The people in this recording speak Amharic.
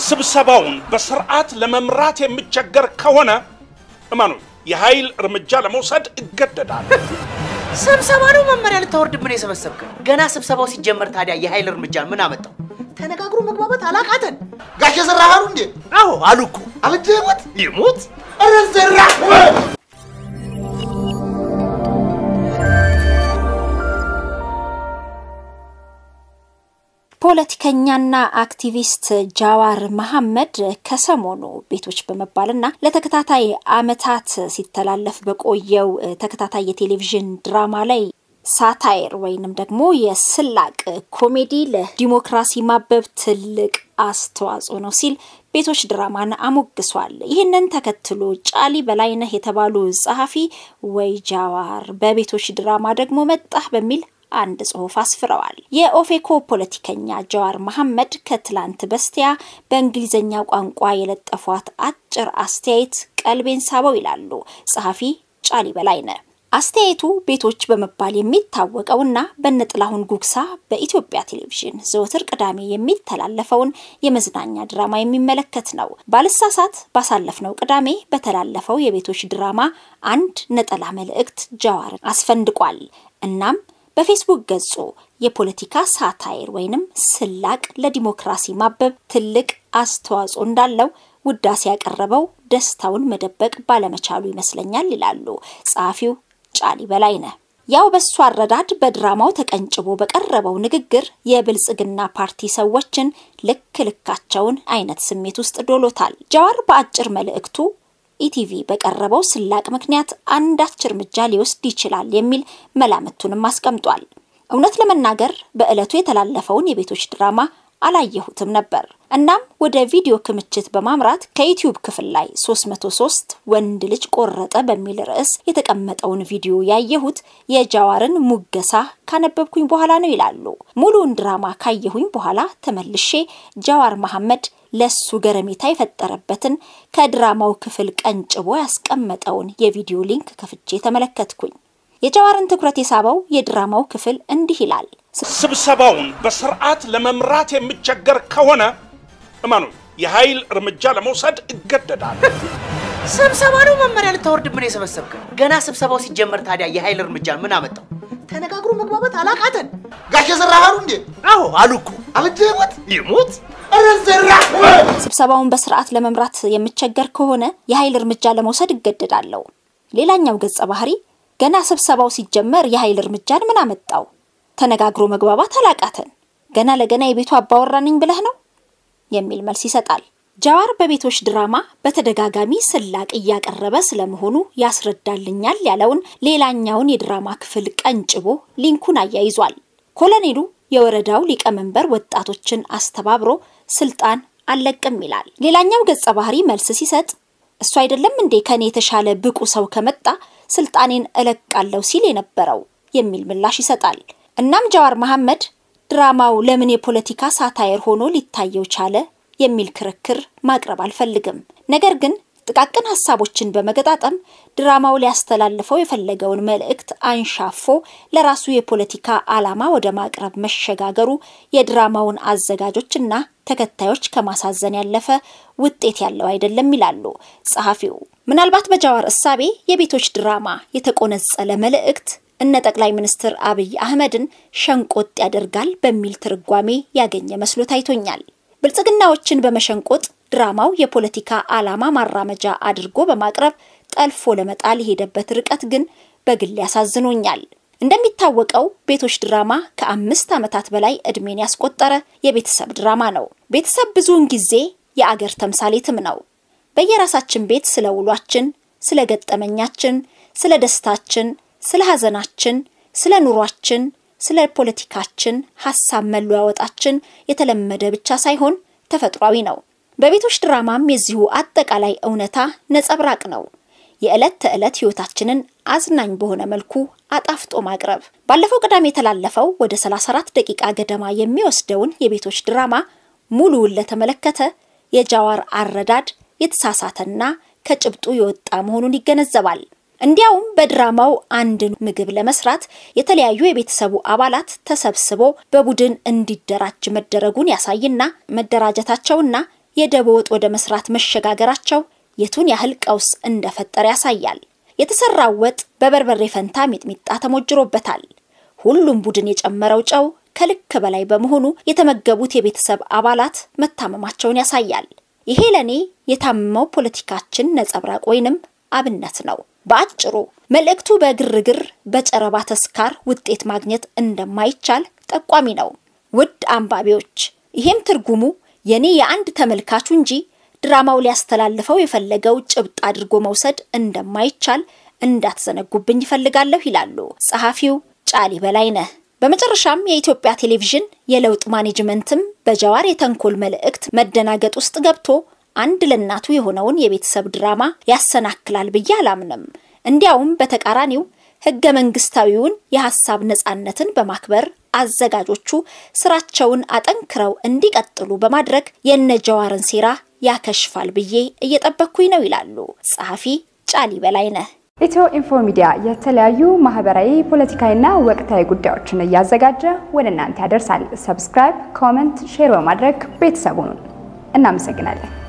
ስብሰባውን በስርዓት ለመምራት የሚቸገር ከሆነ እመኑ የኃይል እርምጃ ለመውሰድ እገደዳለሁ። ስብሰባ ነው መመሪያ ልታወርድ ምን የሰበሰብከን? ገና ስብሰባው ሲጀመር ታዲያ የኃይል እርምጃ ምን አመጣው? ተነጋግሮ መግባባት አላቃተን። ጋሽ ዘራሃሩ እንዴ አዎ አሉ እኮ አብጄ ይሞት ይሙት ኧረ ዘራ ፖለቲከኛና አክቲቪስት ጃዋር መሐመድ ከሰሞኑ ቤቶች በመባልና ለተከታታይ ዓመታት ሲተላለፍ በቆየው ተከታታይ የቴሌቪዥን ድራማ ላይ ሳታይር ወይንም ደግሞ የስላቅ ኮሜዲ ለዲሞክራሲ ማበብ ትልቅ አስተዋጽኦ ነው ሲል ቤቶች ድራማን አሞግሷል። ይህንን ተከትሎ ጫሊ በላይነህ የተባሉ ጸሐፊ ወይ ጃዋር በቤቶች ድራማ ደግሞ መጣህ በሚል አንድ ጽሑፍ አስፍረዋል። የኦፌኮ ፖለቲከኛ ጃዋር መሐመድ ከትላንት በስቲያ በእንግሊዝኛ ቋንቋ የለጠፏት አጭር አስተያየት ቀልቤን ሳበው ይላሉ ጸሐፊ ጫሊ በላይነህ። አስተያየቱ ቤቶች በመባል የሚታወቀውና በነጥላሁን ጉግሳ በኢትዮጵያ ቴሌቪዥን ዘወትር ቅዳሜ የሚተላለፈውን የመዝናኛ ድራማ የሚመለከት ነው። ባልሳሳት ባሳለፍነው ቅዳሜ በተላለፈው የቤቶች ድራማ አንድ ነጠላ መልእክት ጃዋርን አስፈንድቋል። እናም በፌስቡክ ገጹ የፖለቲካ ሳታይር ወይንም ስላቅ ለዲሞክራሲ ማበብ ትልቅ አስተዋጽኦ እንዳለው ውዳሴ ያቀረበው ደስታውን መደበቅ ባለመቻሉ ይመስለኛል ይላሉ ጸሐፊው ጫሊ በላይነህ። ያው በሱ አረዳድ በድራማው ተቀንጭቦ በቀረበው ንግግር የብልጽግና ፓርቲ ሰዎችን ልክ ልካቸውን አይነት ስሜት ውስጥ ዶሎታል። ጃዋር በአጭር መልእክቱ ኢቲቪ በቀረበው ስላቅ ምክንያት አንዳች እርምጃ ሊወስድ ይችላል የሚል መላምቱንም አስቀምጧል። እውነት ለመናገር በዕለቱ የተላለፈውን የቤቶች ድራማ አላየሁትም ነበር። እናም ወደ ቪዲዮ ክምችት በማምራት ከዩቲዩብ ክፍል ላይ 303 ወንድ ልጅ ቆረጠ በሚል ርዕስ የተቀመጠውን ቪዲዮ ያየሁት የጃዋርን ሙገሳ ካነበብኩኝ በኋላ ነው ይላሉ። ሙሉውን ድራማ ካየሁኝ በኋላ ተመልሼ ጃዋር መሐመድ ለሱ ገረሜታ የፈጠረበትን ከድራማው ክፍል ቀንጭቦ ያስቀመጠውን የቪዲዮ ሊንክ ከፍቼ ተመለከትኩኝ። የጃዋርን ትኩረት የሳበው የድራማው ክፍል እንዲህ ይላል። ስብሰባውን በስርዓት ለመምራት የሚቸገር ከሆነ እመኑ የኃይል እርምጃ ለመውሰድ እገደዳለሁ። ስብሰባ ነው መመሪያ ልታወርድ ምን የሰበሰብከን? ገና ስብሰባው ሲጀመር ታዲያ የኃይል እርምጃ ምን አመጣው? ተነጋግሮ መግባባት አላቃተን። ጋሽ ዘራሃሩ እንዴ አዎ አሉ እኮ አብጄ ይሞት ይሙት ኧረ ዘራ ስብሰባውን በስርዓት ለመምራት የምቸገር ከሆነ የኃይል እርምጃ ለመውሰድ እገደዳለሁ። ሌላኛው ገጸ ባህሪ ገና ስብሰባው ሲጀመር የኃይል እርምጃን ምን አመጣው? ተነጋግሮ መግባባት አላቃተን። ገና ለገና የቤቱ አባወራ ነኝ ብለህ ነው የሚል መልስ ይሰጣል። ጃዋር በቤቶች ድራማ በተደጋጋሚ ስላቅ እያቀረበ ስለመሆኑ ያስረዳልኛል ያለውን ሌላኛውን የድራማ ክፍል ቀንጭቦ ሊንኩን አያይዟል። ኮሎኔሉ የወረዳው ሊቀመንበር ወጣቶችን አስተባብሮ ስልጣን አልለቅም ይላል። ሌላኛው ገጸ ባህሪ መልስ ሲሰጥ እሱ አይደለም እንዴ ከኔ የተሻለ ብቁ ሰው ከመጣ ስልጣኔን እለቃለሁ ሲል የነበረው የሚል ምላሽ ይሰጣል። እናም ጃዋር መሐመድ ድራማው ለምን የፖለቲካ ሳታየር ሆኖ ሊታየው ቻለ የሚል ክርክር ማቅረብ አልፈልግም። ነገር ግን ጥቃቅን ሀሳቦችን በመገጣጠም ድራማው ሊያስተላልፈው የፈለገውን መልእክት አንሻፎ ለራሱ የፖለቲካ ዓላማ ወደ ማቅረብ መሸጋገሩ የድራማውን አዘጋጆችና ተከታዮች ከማሳዘን ያለፈ ውጤት ያለው አይደለም ይላሉ ጸሐፊው። ምናልባት በጃዋር እሳቤ የቤቶች ድራማ የተቆነጸለ መልእክት እነ ጠቅላይ ሚኒስትር አብይ አህመድን ሸንቆጥ ያደርጋል በሚል ትርጓሜ ያገኘ መስሎ ታይቶኛል። ብልጽግናዎችን በመሸንቆጥ ድራማው የፖለቲካ ዓላማ ማራመጃ አድርጎ በማቅረብ ጠልፎ ለመጣል የሄደበት ርቀት ግን በግል ያሳዝኖኛል። እንደሚታወቀው ቤቶች ድራማ ከአምስት ዓመታት በላይ ዕድሜን ያስቆጠረ የቤተሰብ ድራማ ነው። ቤተሰብ ብዙውን ጊዜ የአገር ተምሳሌትም ነው። በየራሳችን ቤት ስለ ውሏችን፣ ስለ ገጠመኛችን፣ ስለ ደስታችን፣ ስለ ሐዘናችን፣ ስለ ኑሯችን፣ ስለ ፖለቲካችን ሀሳብ መለዋወጣችን የተለመደ ብቻ ሳይሆን ተፈጥሯዊ ነው። በቤቶች ድራማም የዚሁ አጠቃላይ እውነታ ነጸብራቅ ነው። የዕለት ተዕለት ህይወታችንን አዝናኝ በሆነ መልኩ አጣፍጦ ማቅረብ። ባለፈው ቅዳሜ የተላለፈው ወደ 34 ደቂቃ ገደማ የሚወስደውን የቤቶች ድራማ ሙሉውን ለተመለከተ የጃዋር አረዳድ የተሳሳተና ከጭብጡ የወጣ መሆኑን ይገነዘባል። እንዲያውም በድራማው አንድን ምግብ ለመስራት የተለያዩ የቤተሰቡ አባላት ተሰብስቦ በቡድን እንዲደራጅ መደረጉን ያሳይና መደራጀታቸውና የደቦ ወጥ ወደ መስራት መሸጋገራቸው የቱን ያህል ቀውስ እንደፈጠረ ያሳያል። የተሰራው ወጥ በበርበሬ ፈንታ ሚጥሚጣ ተሞጅሮበታል። ሁሉም ቡድን የጨመረው ጨው ከልክ በላይ በመሆኑ የተመገቡት የቤተሰብ አባላት መታመማቸውን ያሳያል። ይሄ ለኔ የታመመው ፖለቲካችን ነጸብራቅ ወይንም አብነት ነው። በአጭሩ መልእክቱ በግርግር በጨረባ ተስካር ውጤት ማግኘት እንደማይቻል ጠቋሚ ነው። ውድ አንባቢዎች፣ ይሄም ትርጉሙ የኔ የአንድ ተመልካቹ እንጂ ድራማው ሊያስተላልፈው የፈለገው ጭብጥ አድርጎ መውሰድ እንደማይቻል እንዳትዘነጉብኝ ይፈልጋለሁ ይላሉ ጸሐፊው ጫሊ በላይነህ። በመጨረሻም የኢትዮጵያ ቴሌቪዥን የለውጥ ማኔጅመንትም በጀዋር የተንኮል መልእክት መደናገጥ ውስጥ ገብቶ አንድ ለእናቱ የሆነውን የቤተሰብ ድራማ ያሰናክላል ብዬ አላምንም። እንዲያውም በተቃራኒው ህገ መንግስታዊውን የሀሳብ ነጻነትን በማክበር አዘጋጆቹ ስራቸውን አጠንክረው እንዲቀጥሉ በማድረግ የነ ጀዋርን ሴራ ያከሽፋል ብዬ እየጠበቅኩኝ ነው ይላሉ ጸሐፊ ጫሊ በላይነህ። ኢትዮ ኢንፎ ሚዲያ የተለያዩ ማህበራዊ፣ ፖለቲካዊና ወቅታዊ ጉዳዮችን እያዘጋጀ ወደ እናንተ ያደርሳል። ሰብስክራይብ፣ ኮመንት፣ ሼር በማድረግ ቤተሰቡን እናመሰግናለን።